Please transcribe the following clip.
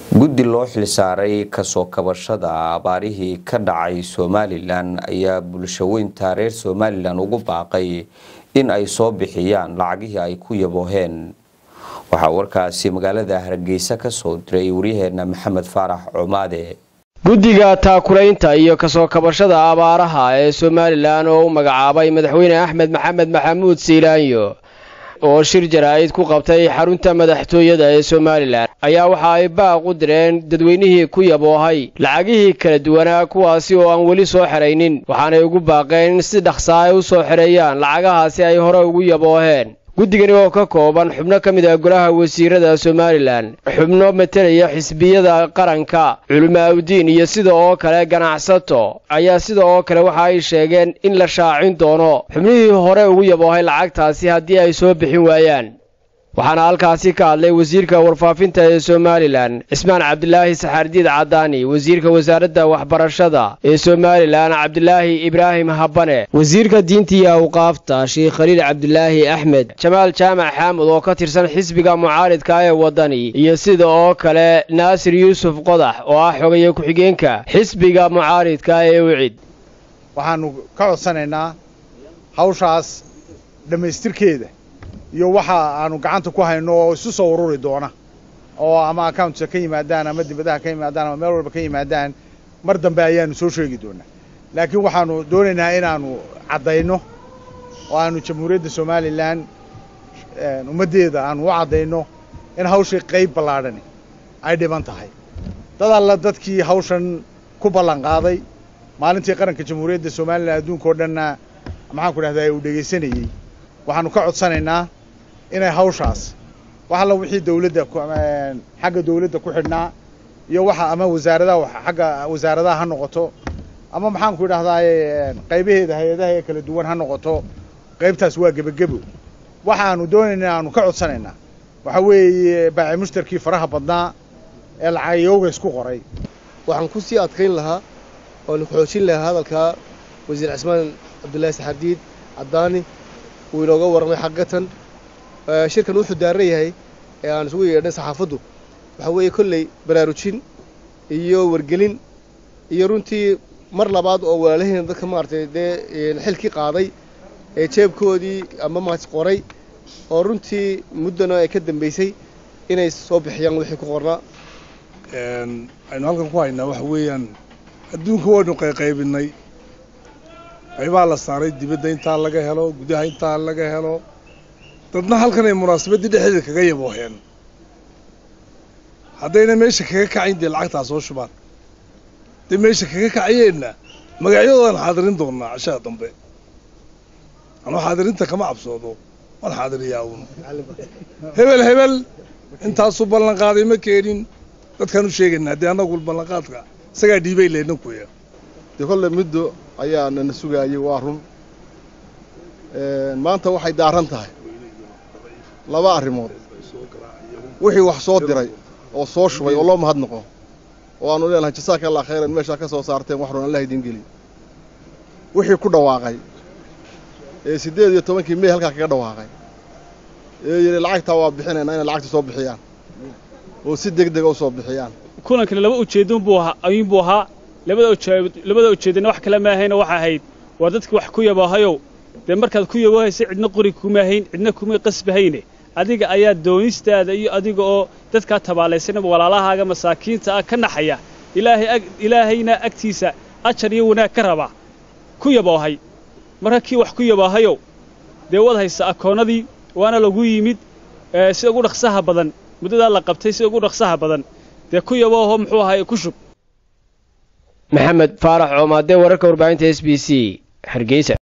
guddi loo xilsaaray kasoo kabashada abaarihii ka dhacay somalilan ayaa bulshaweynta reer somalilan ugu baaqay in ay soo bixiyaan lacagihii ay ku yabooheen waxaa warkaasi magaalada hargeysa ka soo diray waryaheena maxamed faarax cumaade guddiga taakulaynta iyo kasoo kabashada abaaraha ee somalilan oo u magacaabay madaxweyne axmed maxamed maxamuud siilaanyo oo shir jaraa'id ku qabtay xarunta madaxtooyada ee somalilan ayaa waxa ay baaq u direen dadweynihii ku yaboohay lacagihii kala duwanaa kuwaasi oo aan weli soo xeraynin waxaanay ugu baaqeen in si dhaqsaa ay u soo xereeyaan lacagahaasi ay hore ugu yabooheen guddigani oo ka kooban xubno ka mid ah golaha wasiirada somalilan xubno matelaya xisbiyada qaranka culimaaudiin iyo sida oo kale ganacsato ayaa sida oo kale waxa ay sheegeen in la shaacin doono xubnihii hore ugu yaboohay lacagtaasi haddii ay soo bixin waayaan waxaana halkaasi ka hadlay wasiirka warfaafinta ee somalilan cismaan cabdilaahi saxaardiid cadaani wasiirka wasaaradda waxbarashada ee somalilan cabdilaahi ibraahim habane wasiirka diinta iyo awqaafta sheekh khaliil cabdilaahi axmed jamaal jaamac xaamud oo ka tirsan xisbiga mucaaridka ee waddani iyo sida oo kale naasir yuusuf qodax oo ah xogaye ku-xigeenka xisbiga mucaaridka ee ucid waxaannu ka codsanaynaa hawshaas dhammaystirkeeda iyo waxa aanu gacanta ku hayno oo isu soo ururi doona oo ama accountka ka yimaadaan ama dibadaha ka yimaadaan ama meel walba ka yimaadaan mar dambe ayaanu soo sheegi doonaa laakiin waxaanu doonaynaa inaanu caddayno oo aanu jamhuuriyadda somalilan ummaddeeda aanu u caddayno in hawshii qayb ballaadhani ay dhiban tahay dad alla dadkii hawshan ku ballan qaaday maalintii qaranka jamhuuriyadda somalilan adduunka oo dhanna maxaan ku dhahdaa uu dhegaysanayey waxaanu ka codsanaynaa inay hawshaas wax alla wixii dawladda xagga dawladda ku xidhnaa iyo waxa ama wasaaradaha xagga wasaaradaha ha noqoto ama maxaan ku idhahdaaye qaybaheeda hay-adaha ee kala duwan ha noqoto qaybtaas waa gebagebo waxaanu doonaynaa aanu ka codsanaynaa waxa weeye baaci mushtarkii faraha badnaa ee lacagayooga isku qoray waxaan ku sii adkayn lahaa oonu xoojin lahaa hadalkaa wasiir cismaan cabdullaahi saxardiid caddaani wuu inooga warramay xaqiiqatan shirkan wuxuu daaran yahay ee aan isugu yeedhnay saxaafaddu waxaa weeye kolley baraarujin iyo wargelin iyo runtii mar labaad oo walaalaheena dadka maaragtay dee xilkii qaaday ee jeebkoodii ama maas qoray oo runtii muddana ay ka dambaysay inay soo bixiyaan wixii ku qornaa aynu halkan ku haynaa waxa weeyaan adduunka waynu qayqaybinay qaybaa la saaray dibadda intaa laga helo gudaha intaa laga helo dadna halkan ay munaasabaddii dhexdeeda kaga yabooheen haddayna meesha kaga kacayn dee lacagtaa soo shubaan dee meesha kaga kacayeenna magacyadoodan xaadirin doonnaa cashaha dambe anuu xaadirinta kama cabsoodo waan xaadiriyaa uun hebel hebel intaasuu ballanqaaday ma keenin dadkaan u sheegaynaa dee annagu ballanqaadka isagaa dhiibay leedna kuya dee kolle middo ayaa nana sugaayey waa run maanta waxay daaran tahay laba arrimood wixii wax soo diray oo soo shubay oo loo mahadnaqo oo aanu leenahay jasaaka allah khayran meeshaa ka soo saarteen wax run allah idin geli wixii ku dhawaaqay ee siddeed iyo tobankii mey halkaa kaga dhawaaqay ee yidhi lacagtaa waa bixinaynaa inay lacagta soo bixiyaan oo si deg dega u soo bixiyaan kulankani laba ujeeddon buu ahaa ayuun buu ahaa labada ujeed labada ujeedana wax kale ma ahayna waxa ahayd waa dadki wax ku yabaahayow dee markaad ku yaboohaysa cidna qori kuma hayn cidna kuma qasbahayne adiga ayaa doonistaada iyo adiga oo dadkaa tabaalaysanaba walaalahaaga masaakiinta ah ka naxaya ilaahay ag ilaahayna agtiisa ajar iyo wanaag ka raba ku yaboohay marka kii wax ku yabaahayow dee wad haysa akoonnadii waana lagu yimid sida ugu dhaqsaha badan muddadaa la qabtay sida ugu dhaqsaha badan dee ku yabooho muxuu ahaay ku shub maxamed faarax coomaade wararka warbaahinta s b c hargeysa